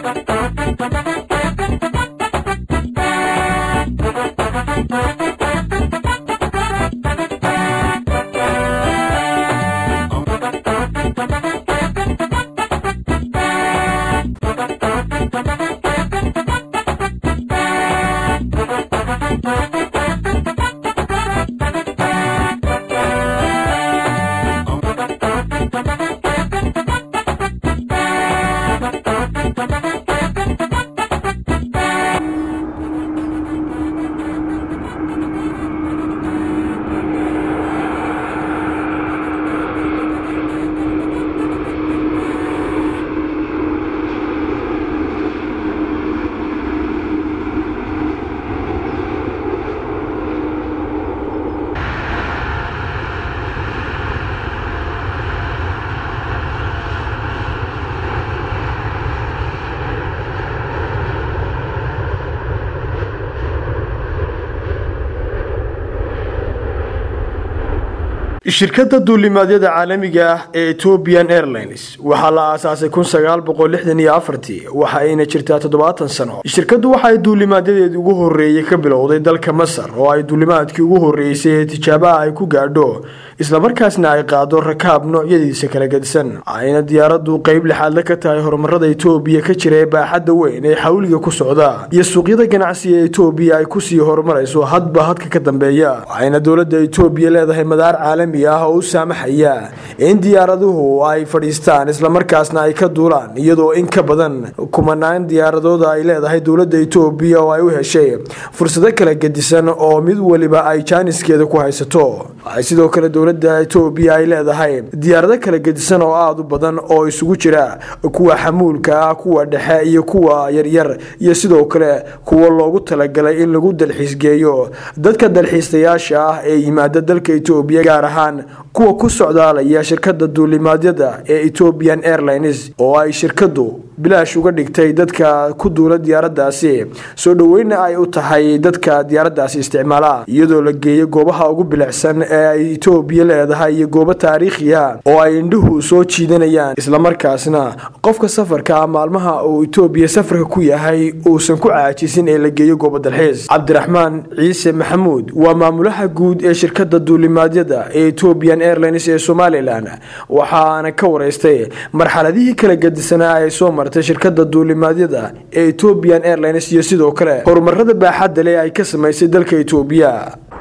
shirkadda duulimaadyada caalamiga ah ee ethiopian airlines waxaa la aasaasay kun sagaal boqol lixdan iyo afartii waxa ayna jirtaa toddobaatan sano shirkaddu waxa ay duulimaadyadeedii ugu horreeyey ka bilowday dalka masar oo ay duulimaadkii ugu horreysay ee tijaabaha ay ku gaadho islamarkaasna ay qaado rakaab noocyadiisa kala gedisan ayna diyaaraddu qeyb lixaadle ka tahay horumarada etoobiya ka jira ee baaxadda weyn ee xawliga ku socda iyo suuqyada ganacsiga ee etoobiya ay kusii horumarayso hadba hadka ka dambeeya waxayna dowladda etoobiya leedahay madaar caalami ah oo u saamaxaya in diyaaraduhu ay fadhiistaan islamarkaasna ay ka duulaan iyadoo in ka badan kumanaan diyaaradooda ay leedahay dowladda etoobiya oo ay u heshay fursado kala gedisan oo mid weliba ay jaaniskeeda ku haysato waxay sidoo kale dowladda etoobiya ay leedahay diyaarado kala gedisan oo aada u badan oo isugu jira kuwa xamuulka ah kuwa dhexe iyo kuwa yaryar iyo sidoo kale kuwa loogu talagalay in lagu dalxiisgeeyo dadka dalxiistayaasha ah ee yimaada dalka etoobiya gaar ahaan kuwa ku socdaalaya shirkadda duulimaadyada ee ethiopian airlines oo ay shirkaddu bilaash uga dhigtay dadka ku duula diyaaradaasi soo dhoweyna ay u tahay dadka diyaaradaasi isticmaala iyadoo la geeyo goobaha ugu bilicsan ee ay etoobiya leedahay iyo goobo taariikhiya oo ay indhuhu soo jiidanayaan islamarkaasna qofka safarka maalmaha uu etoobiya safarka ku yahay uusan ku caajisin ee la geeyo goobo dalxiis cabdiraxmaan ciise maxamuud waa maamulaha guud ee shirkadda duulimaadyada ee ethiopian airlines ee somalilan waxaana ka wareystay marxaladihii kala gedisanaa ay soo martay shirkadda duulimaadyada ee ethiopian airlines iyo sidoo kale horumarada baaxadda leh ay ka samaysay dalka etoobiya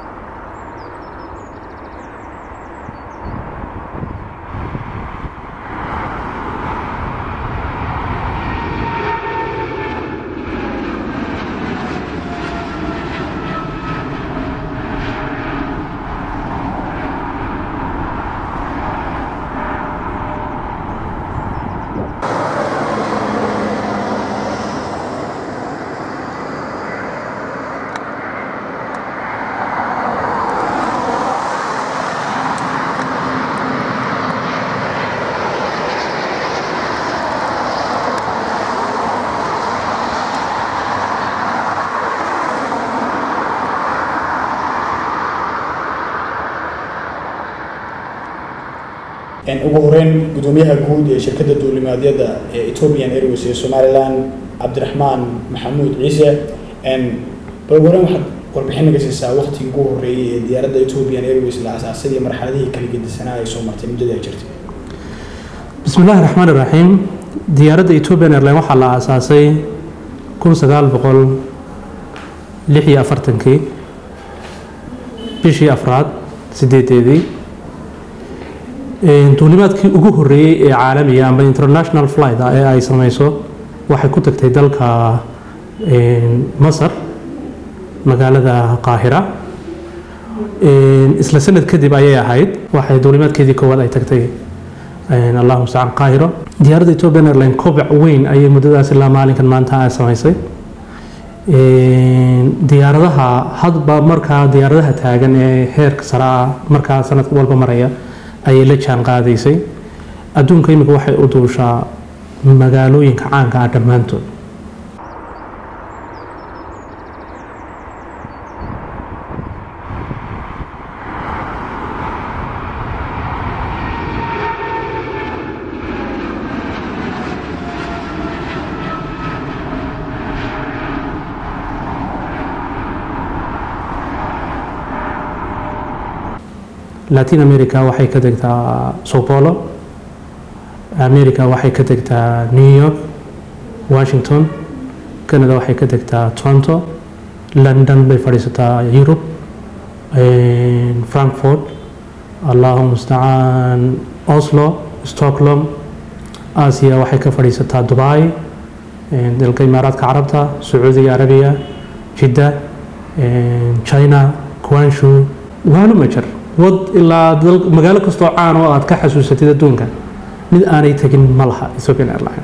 ugu horeyn gudoomiyaha guud ee shirkadda duulimaadyada ee ethiopian airways ee somalilan cabdiraxmaan maxamuud ciise bal ugu horeyn waxaad warbixin naga siisaa waqtigii ugu horreeyey ee diyaaradda ethiopian airways la asaasay iyo marxaladihii kala gedisanaa ay soo martay muddadii ay jirtay bismi illaahi raxmaan iraxiim diyaaradda ethiopian airline waxaa la aasaasay kun sagaal boqol lix iyo afartankii bishii afraad sideedeedii duulimaadkii ugu horreeyey ee caalamiga amba international flight ah ee ay sameyso waxay ku tagtay dalka masar magaalada qaahira isla sanad kadib ayay ahayd waxay duulimaadkeedii koowaad ay tagtay allahu mustacaan qaahiro diyaaradda ethiopian airline kobac weyn ayay muddadaas ilaa maalinkan maanta ay samaysay diyaaradaha hadba markaa diyaaradaha taagan ee heerka sare ah markaa sanadka walba maraya ayay la jaan qaadaysay adduunka imika waxay u duushaa magaalooyinka caanka ah dhammaantood latin america waxay ka degtaa sao paulo america waxay ka degtaa new york washington canada waxay ka degtaa toronto london bay fadhiisataa yurub frankfurt allahu mustacaan oslo stockholm aasiya waxay ka fadhiisataa dubai dalka imaaraadka carabta sacuudiga arabiya jidda china quanshu waano majar wad ilaa magaalo kastoo caan oo aad ka xasuusatid adduunka mid aanay tegin ma laha ethiopian airline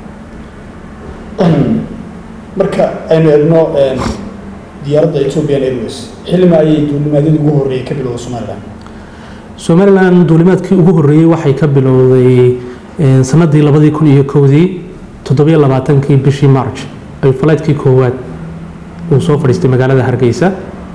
marka aynu eegno diyaaradda ethiopian airways xilima ayay duulimaadyadii ugu horreeyay ka bilowda somalilan somalilan duulimaadkii ugu horreeyey waxay ka bilowday sanadii labadii kun iyo kowdii toddobiyo labaatankii bishii march ay falaydkii koowaad uu soo fadhiistay magaalada hargeysa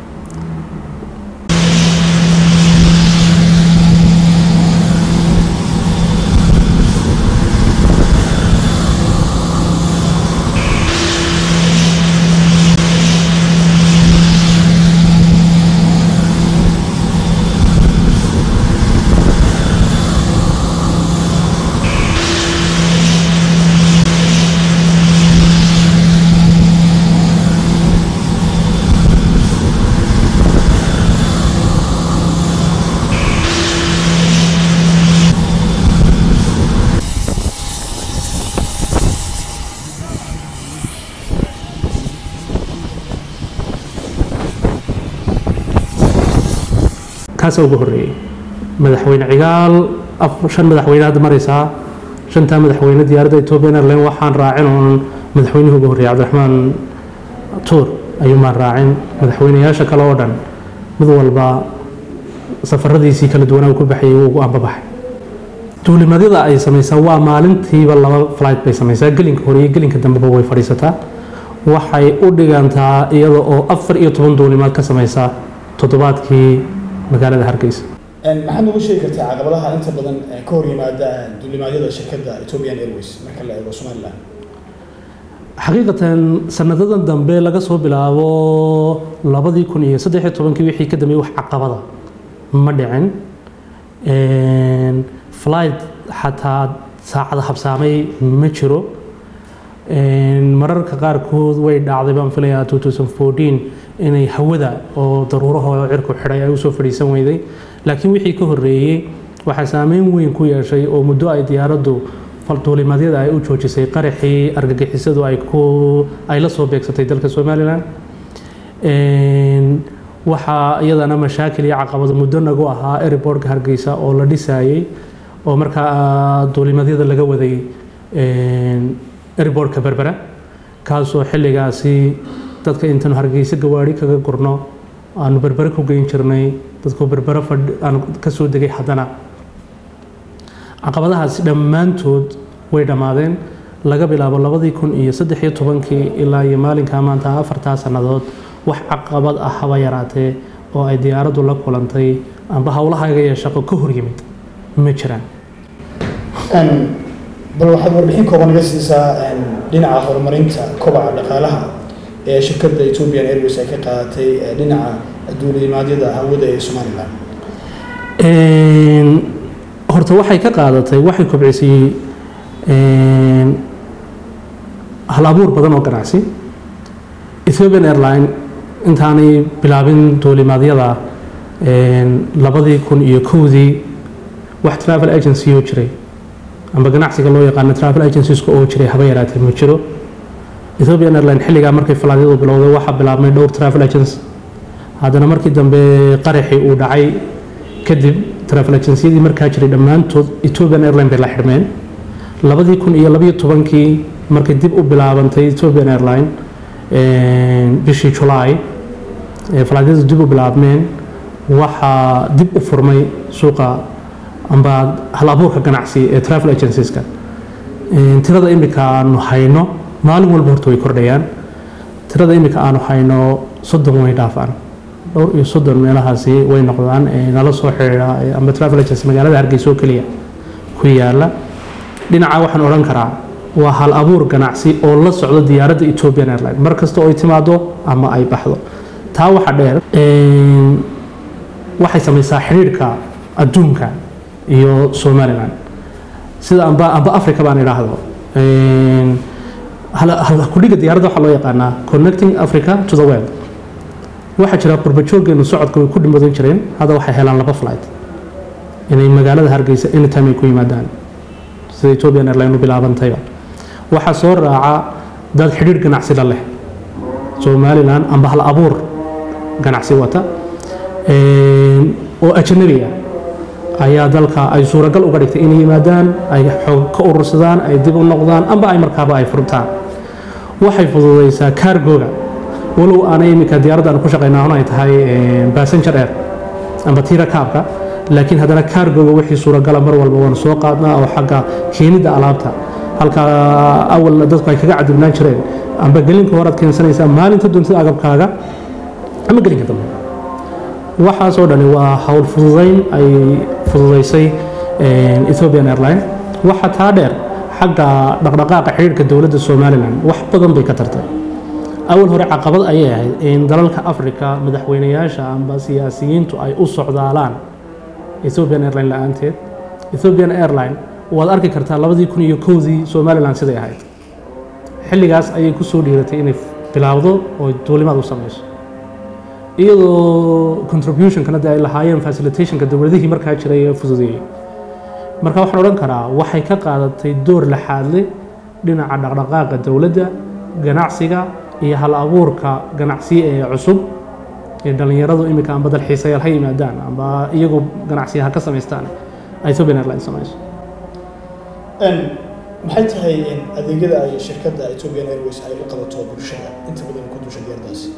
kaasa ugu horreeyey madaxweyne cigaal shan madaxweyne hadda maraysaa shantaa madaxweyne diyaaradda ethiopian airline waxaan raacin oon madaxweynihii ugu horreeyey cabdiraxmaan tuur ayuumaan raacin madaxweyneyaasha kale oo dhan mid walba safaradiisii kala duwanaa uu ku baxayay wuu ugu ambabaxay duulimadyada ay samaysaa waa maalintiiba laba flight bay samaysaa gelinka hore iyo gelinka dambeba way fadhiisataa waxay u dhigantaa iyada oo afar iyo toban duulimaad ka samaysa toddobaadkii magaalada hargeysa maxaad nagu sheegi kartaa caqabadaha inta badan ka hor yimaada duulimaadyada shirkadda ethiopian airways marka la eego somalilan xaqiiqatan sanadadan dambe laga soo bilaabo labadii kun iyo saddexiyo tobankii wixii ka dambeeyey wax caqabada ma dhicin flight xataa saacada habsaamay ma jiro mararka qaarkood way dhacday baan filayaa 2014 inay hawada oo daruuraha cirku xidhay ay usoo fadhiisan weyday laakiin wixii ka horreeyey waxaa saameyn weyn ku yeeshay oo muddo ay diyaaraddu duulimadyada ay u joojisay qaraxii argagixisadu ay ku ay la soo beegsatay dalka somalilan waxaa iyadana mashaakil iyo caqabado muddo nagu ahaa airportka hargeysa oo la dhisayey oo markaa duulimadyada laga waday airportka berbera kaasoo xilligaasi dadka intaanu hargeysa gawaari kaga gurno aanu berbere ku geyn jirnay dadku berbere aanu ka soo degay haddana caqabadahaasi dhammaantood way dhammaadeen laga bilaabo labadii kun iyo saddex iyo tobankii ilaa iyo maalinkaa maanta afartaa sannadood wax caqabad ah haba yaraatee oo ay diyaaraddu la kulantay amba howlahaga iyo shaqo ka hor yimid ma jiraan bal waxaad warbixin kooban naga siisaa dhinaca horumarinta kobaca dhaqaalaha ee shirkadda ethiopian airways ay ka qaadatay dhinaca duulimaadyada hawada ee somalilan horta waxay ka qaadatay waxay kobcisay hal abuur badan oo ganacsi ethiopian airline intaanay bilaabin duulimaadyada labadii kun iyo kowdii wax travel agency oo jiray amba ganacsiga loo yaqaano travel agencieska oo jiray haba yaraatee ma jiro ethiopian airline xilligaa markay falaadyadu bilowday waxaa bilaabmay dhowr travel agents haddana markii dambe qaraxii uu dhacay kadib travel agenciyadii markaa jiray dhammaantood ethiopian airline bay la xidhmeen labadii kun iyo labiyo tobankii markay dib u bilaabantay ethiopian airline bishii julaay falaadyadu dib u bilaabmeen waxaa dib u furmay suuqa amba hal abuurka ganacsi ee travel agencieska tirada imika aanu hayno maalin walba horta way kordhayaan tirada imika aanu hayno soddon way dhaafaan dhowr iyo soddon meelahaasi way noqdaan nala soo xidhiidha amba travel agency magaalada hargeysa oo keliya ku yaala dhinaca waxaan odhan karaa waa hal abuur ganacsi oo la socdo diyaaradda ethiopian airline mar kasta oo ay timaado ama ay baxdo taa waxa dheer waxay samaysaa xidhiidhka adduunka iyo somalilan sida amba amba africa baan idhaahdo kudhiga diyaaradda waxaa loo yaqaanaa connecting africa to the world waxaa jira qurbajoogeenu socodka way ku dhimadan jireen hadda waxay helaan laba flight inay magaalada hargeysa anytime ay ku yimaadaan sida ethiopian airline u bilaabantayba waxaa soo raaca dad xidhiir ganacsi la leh somalilan amba hal abuur ganacsi wata oo ajanabi ah ayaa dalka ay suuragal uga dhigtay inay yimaadaan ay xoog ka urursadaan ay dib u noqdaan amba ay markaaba ay furtaan waxay fududaysaa kaargooga walow aanay iminka diyaaradda aan ku shaqaynaa hun ay tahay passenger air amba tiira kaabka laakiin haddana kaargooga wixii suuragala mar walba waan soo qaadnaa oo xagga keenidda alaabta halka awal dadku ay kaga cadibnaan jireen amba gelinka horaad keensanaysaa maalinta doontida agabkaaga ama gelinka dambe waxaasoo dhani waa howl fududayn ay fududaysay ethiopian airline waxa taa dheer xagga dhaqdhaqaaqa xidhiirka dowladda somalilan wax badan bay ka tartay awal hore caqabad ayay ahayd in dalalka africa madaxweynayaasha amba siyaasiyiintu ay u socdaalaan ethiopian airline la-aanteed ethiopian airline waad arki kartaa labadii kun iyo kowdii somalilan siday ahayd xilligaas ayay ku soo dhiiratay inay bilaawdo oo duulimaad u samayso iyadoo contributionkana dee ay lahaayeen facilitationka dowladihii markaa jiray ee fududeeyey marka waxaan odhan karaa waxay ka qaadatay door laxaadle dhinaca dhaqdhaqaaqa dowladda ganacsiga iyo hal abuurka ganacsiye ee cusub ee dhallinyaradu iminka amba dalxiisayaal ha yimaadaan amba iyagu ganacsiya ha ka samaystaan ethiopian airline samayso maxay tahay adeegyada ay shirkadda ethiopian airways ay u qabato bulshada inta badan ku dusha diyardaasi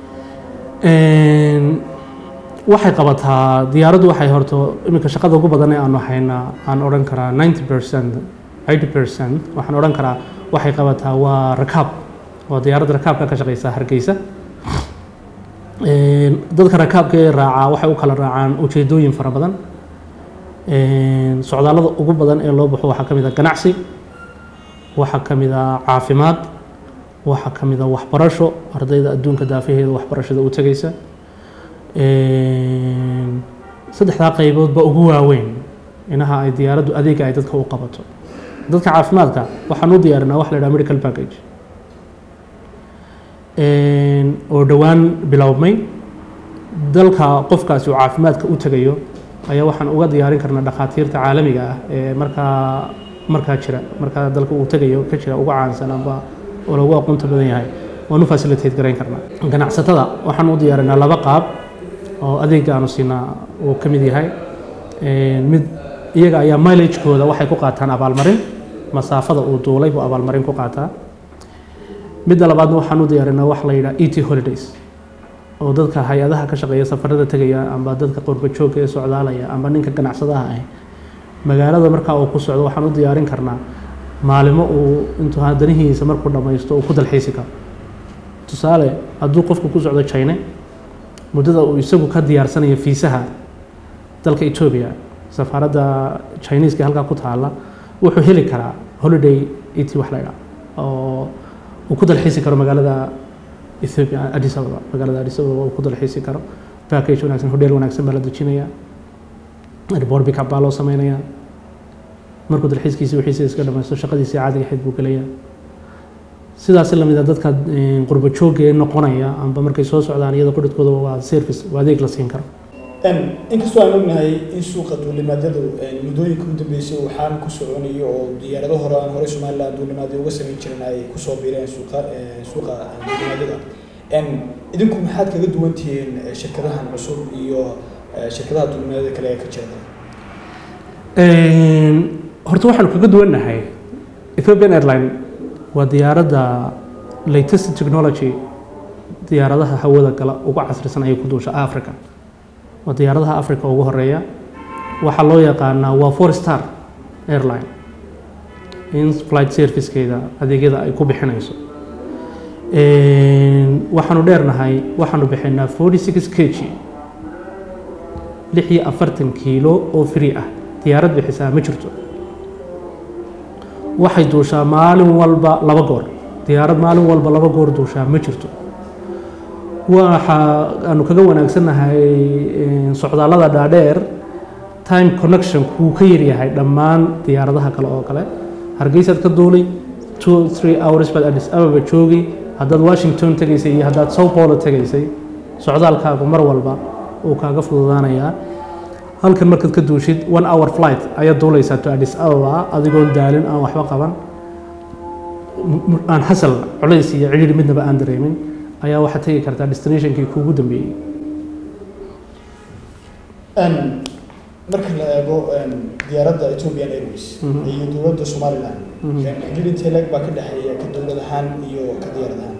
waxay qabataa diyaaraddu waxay horto iminka shaqada ugu badan ee aanu haynaa aan odhan karaa ninety percent eighty percent waxaan odhan karaa waxay qabataa waa rakaab waa diyaaradda rakaabka ka shaqeysa hargeysa dadka rakaabka ee raacaa waxay u kala raacaan ujeedooyin fara badan socdaallada ugu badan ee loo baxo waxaa ka mid a ganacsi waxaa ka mid a caafimaad waxaa ka mid a waxbarasho ardayda adduunka daafaheeda waxbarashada u tegeysa saddexdaa qayboodba ugu waaweyn inaha ay diyaaraddu adeega ay dadka u qabato dadka caafimaadka waxaan u diyaarinaa wax la yidhaha medical package oo dhowaan bilowmay dalka qofkaasi uu caafimaadka u tegayo ayaa waxaan uga diyaarin karnaa dhakhaatiirta caalamiga ah ee markaa markaa jira markaa dalka uu tegayo ka jira uga caansan amba oo lagu aqoonta badan yahay waan u facilitate garayn karnaa ganacsatada waxaan u diyaarinaa laba qaab oo adeega aanu siinaa uu ka mid yahay mid iyaga ayaa mileagekooda waxay ku qaataan abaalmarin masaafada uu duulay buu abaalmarin ku qaataa midda labaadna waxaan u diyaarinaa wax la yidhaha e t holidays oo dadka hay-adaha ka shaqeeya safarada tegaya amba dadka qurbajoogka ee socdaalaya amba ninka ganacsadaha ah magaalada markaa uu ku socdo waxaan u diyaarin karnaa maalimo uu intuu danihiisa markuu dhammaysto uu ku dalxiisi karo tusaale hadduu qofku ku socdo china muddada uu isagu ka diyaarsanayo fiisaha dalka etoobiya safaaradda chineeska halkaa ku taala wuxuu heli karaa holiday et wax la ydhaa oo uu ku dalxiisi karo magaalada ethiopia addis ababa magaalada addis ababa uu ku dalxiisi karo package wanaagsan hodheel wanaagsan baa la dejinaya airport pickup baa loo sameynaya markuu dalxiiskiisi wixiisa iska dhamaysto shaqadiisii caadiga ahayd buu gelayaa sidaasi lamid a dadka qurbo joogga ee noqonaya amba markay soo socdaan iyada qudhadkooda waa service waa adeeg la siin karo inkastoo aan ognahay in suuqa duulimaadyadu muddooyinka u dambeysay uu xaan ku soconayo oo diyaarado hore aan hore somaliland duulimaadyo uga samayn jirin ay kusoo biireen suuqa suuqa duulimaadyada idinku maxaad kaga duwan tihiin shirkadahan cusub iyo shirkadaha duulimaadyada kale ee ka jeeda horta waxaanu kaga duwannahay ethiopian airline waa diyaaradda latest technology diyaaradaha hawada gala ugu casrisan ayay ku duusha africa waa diyaaradaha africa ugu horeeya waxaa loo yaqaanaa waa four star airline in flight servicekeeda adeegyada ay ku bixinayso waxaanu dheernahay waxaanu bixinaa forty six kg lix iyo afartan kiilo oo free ah diyaarad bixisaa ma jirto waxay duushaa maalin walba laba goor diyaarad maalin walba laba goor duushaa ma jirto waxa aanu kaga wanaagsannahay socdaallada dhaadheer time connection kuu ka yaryahay dhammaan diyaaradaha kale oo kale hargeysaad ka duulay two three hours baad addis ababa joogay haddaad washington tegaysay iyo haddaad sao paulo tegaysay socdaalkaagu mar walba uu kaaga fududaanayaa halkan markaad ka duushid one hour flight ayaad duulaysaa to addis ababa adigoon daalin aan waxba qaban aan xasal culays iyo cidhiidhi midnaba aan dareemin ayaa waxaad tegi kartaa destinationkii kuugu dambeeyey marka la eego diyaaradda ethiopian airways iyo dowladda somaliland xidhiidh intee leeg baa ka dhexeeya ka dowlad ahaan iyo ka diyaarad ahaan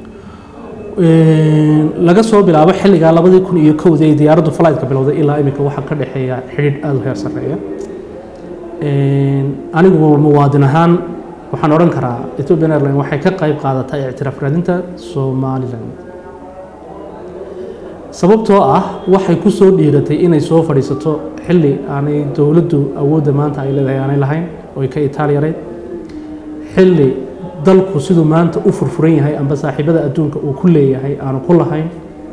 laga soo bilaabo xilligaa labadii kun iyo kowdii ay diyaaraddu flightka bilowday ilaa iminka waxaa ka dhexeeya xidhiidh aada u heer sarreeya anigu muwaadin ahaan waxaan odhan karaa ethiopian airline waxay ka qayb qaadataa ictiraaf raadinta somaliland sababtoo ah waxay ku soo dhiiratay inay soo fadhiisato xilli aanay dowladdu awoodda maanta ay leedahay aanay lahayn oo ay ka itaaliyarayd xilli dalku siduu maanta u furfuran yahay amba saaxiibada adduunka uu ku leeyahay aanu ku lahayn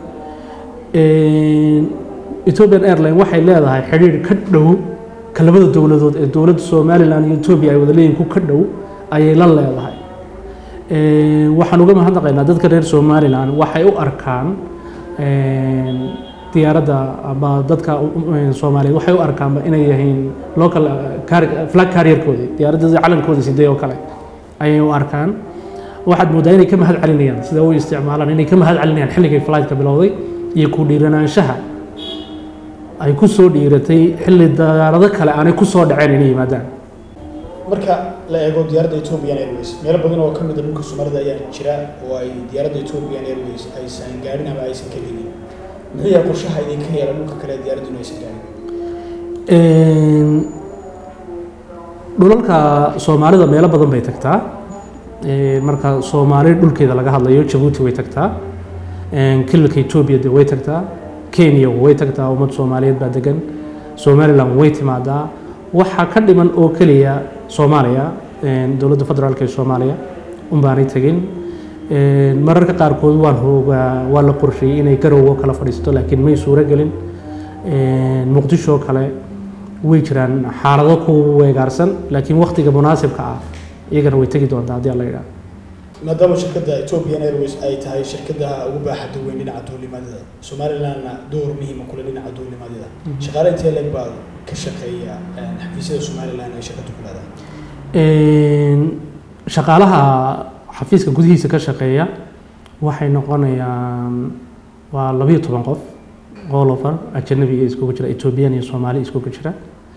ethiopian airline waxay leedahay xidhiidh ka dhow ka labada dowladood ee dowladda somaliland iyo ethiopia ay wada leeyihin ku ka dhow ayay la leedahay waxaan uga mahadnaqaynaa dadka reer somaliland waxay u arkaan diyaaradda ama dadka soomaaliyeed waxay u arkaanba inay yihiin local flag carrierkoodii diyaaradda calankoodii sidee oo kale ayay u arkaan waxaad moodaa inay ka mahad celinayaan sida u isticmaalaan inay ka mahad celinayaan xilligay flightka bilowday iyo ku dhiiranaanshaha ay ku soo dhiiratay xilli diyaarado kale aanay ku soo dhaceen inay yimaadaan marka la eego diyaaradda ethiopian airways meelo badan oo ka mid a dhulka soomaalida ayaa jira oo ay diyaaradda ethiopian airways aysan gaadhin ama aysan ka helin muxuu yahay qorshaha idinka yeela dhulka kale diyaaraddu in aysan gaadhin dhulalka soomaalida meelo badan bay tagtaa marka soomaali dhulkeeda laga hadlayo jabuuti way tagtaa kililka etoobiya de way tagtaa kenya way tagtaa ummad soomaaliyeed baa degan somaliland way timaadaa waxaa ka dhiman oo keliya soomaaliya dowladda federaalk ee soomaaliya unbaanay tegin mararka qaarkood waan hoogaa waa la qorsheeyey inay garowgo kala fadhiisato laakiin may suuro gelin muqdisho kale way jiraan xaalado ku weegaarsan laakiin waktiga munaasibka ah iyagana way tegi doontaa haddii alla yidhaha maadaama shirkadda ethiopian airways ay tahay shirkadaha ugu baaxadda weyn dhinaca duulimaadada somalilandna door muhiima kule dhinaca duulimaadada shaqaale intee leeg baa ka shaqeeya xafiisyada somaliland ay shirkaddu ku leedahay shaqaalaha xafiiska gudihiisa ka shaqeeya waxay noqonayaan waa labayo toban qof all over ajanabiga iskugu jira ethiopian iyo soomaali iskugu jira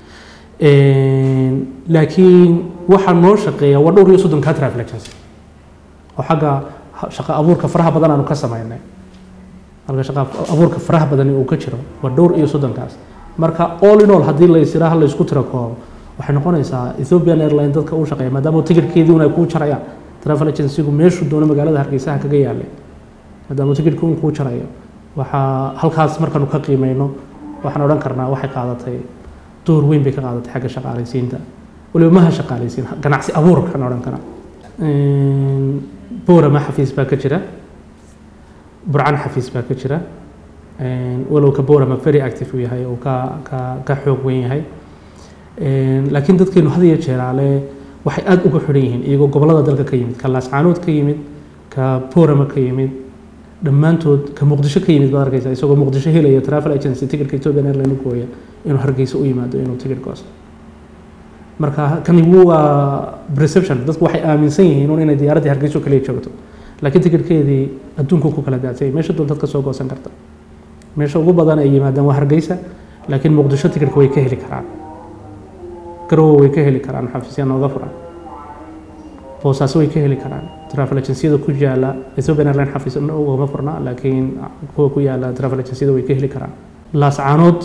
laakiin waxaa noo shaqeeya waa dhowr iyo soddon ka travel agency oo xagga shaqo abuurka faraha badan aanu ka samaynay halka shaqo abuurka faraha badan uu ka jiro waa dhowr iyo soddonkaas marka all in all haddii la isiraha la isku tiro koobo waxay noqonaysaa ethiopian airline dadka u shaqeeya maadaama ticketkii un ay kuu jarayaan travel agencygu meeshuu doono magaalada hargeysaha kaga yaalay maadaama ticketkii un kuu jarayo waxaa halkaas markaanu ka qiimeyno waxaan odhan karnaa waxay qaadatay door weyn bay ka qaadatay xagga shaqaalaysiinta waliba maha shaqaalaysiin ganacsi abuurkaan odhan karaa boorama xafiis baa ka jira burcan xafiis baa ka jira walow ka boorama very active uu yahay uu ka ka ka xoog weyn yahay laakiin dadkeenu had iyo jeeraale waxay aada uga xidhan yihiin iyagoo gobollada dalka ka yimid ka laascaanood ka yimid ka boorama ka yimid dhammaantood ka muqdisho ka yimid baad arkaysaa isagoo muqdisho helaya travel agency ticketka ethiopian airline u gooya inuu hargeysa u yimaado inuu ticket goosto marka kani waa perception dadku waxay aaminsan yihiin un inay diyaaraddii hargeyso kaliya joogto laakiin tickeetkeedii adduunku ku kala daadsay meesha doontaad ka soo goosan karta meesha ugu badan ay yimaadaan waa hargeysa laakiin muqdisho ticketka way ka heli karaan garowe way ka heli karaan xafiisya nooga furan boosaaso way ka heli karaan travel agenciyada ku yaala ethiopian airline xafiis ugama furna laakiin kuwa ku yaala travel agenciyada way ka heli karaan laascaanood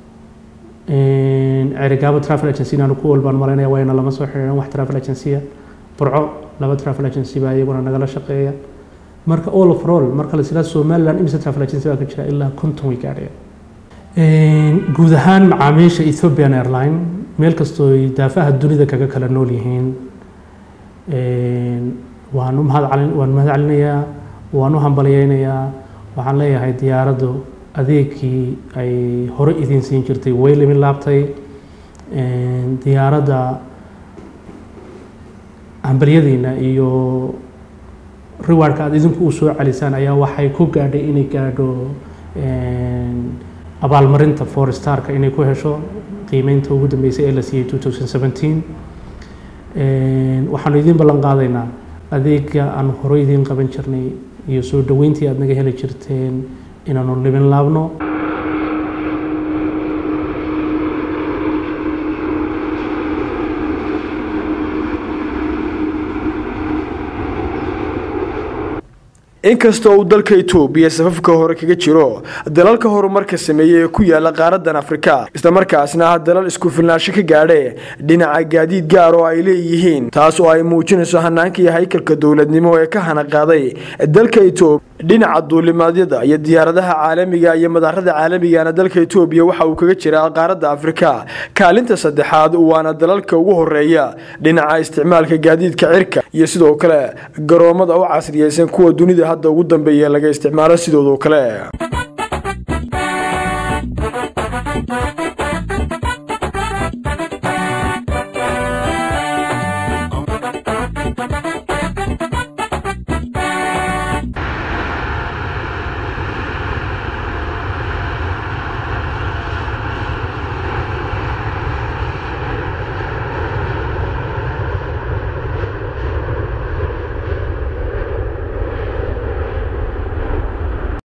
cerigaabo travel agency inaanu ku walbaan malaynaya wayna lama soo xiriiran wax travel agencya burco laba travel agency baa iyaguna nagala shaqeeya marka all of all marka la silaa somaliland imise travel agency baa ka jira ilaa konton way gaadhaya guud ahaan macaamiisha ethiopian airline meel kastoo ay daafaha dunida kaga kala nool yihiin waan u mahadcalin waan mahad celinayaa waan u hambalyeynayaa waxaan leeyahay diyaaraddu adeegkii ay hore idiin siin jirtay way limin laabtay diyaaradda hambalyadiina iyo riwaardka aada idinku u soo celisaan ayaa waxay ku gaadhay inay gaadho abaalmarinta forestarka inay ku hesho qiimeynta ugu dambeysay ee la siiyey two thousand seventeen waxaanu idiin ballan qaadaynaa adeega aan horey idiin qaban jirnay iyo soo dhoweyntii aad naga heli jirteen inaanu libin laabno inkasta uu dalka itoobiya safafka hore kaga jiro dalalka horumarka sameeyey ee ku yaala qaaradan afrika islamarkaasna ah dalal isku filnaansho ka gaadhe dhinaca gaadiid gaar oo ay leeyihiin taas oo ay muujinayso hanaanka iyo haykalka dowladnimo ee ka hana qaaday dalka itoobiya dhinaca duulimaadyada iyo diyaaradaha caalamiga iyo madaarada caalamigana dalka itoobiya waxa uu kaga jiraa qaaradda afrika kaalinta saddexaad waana dalalka ugu horeeya dhinaca isticmaalka gaadiidka cirka iyo sidoo kale garoomada u casriyeysan kuwa dunida hadda ugu dambeeya laga isticmaalo sidoodoo kale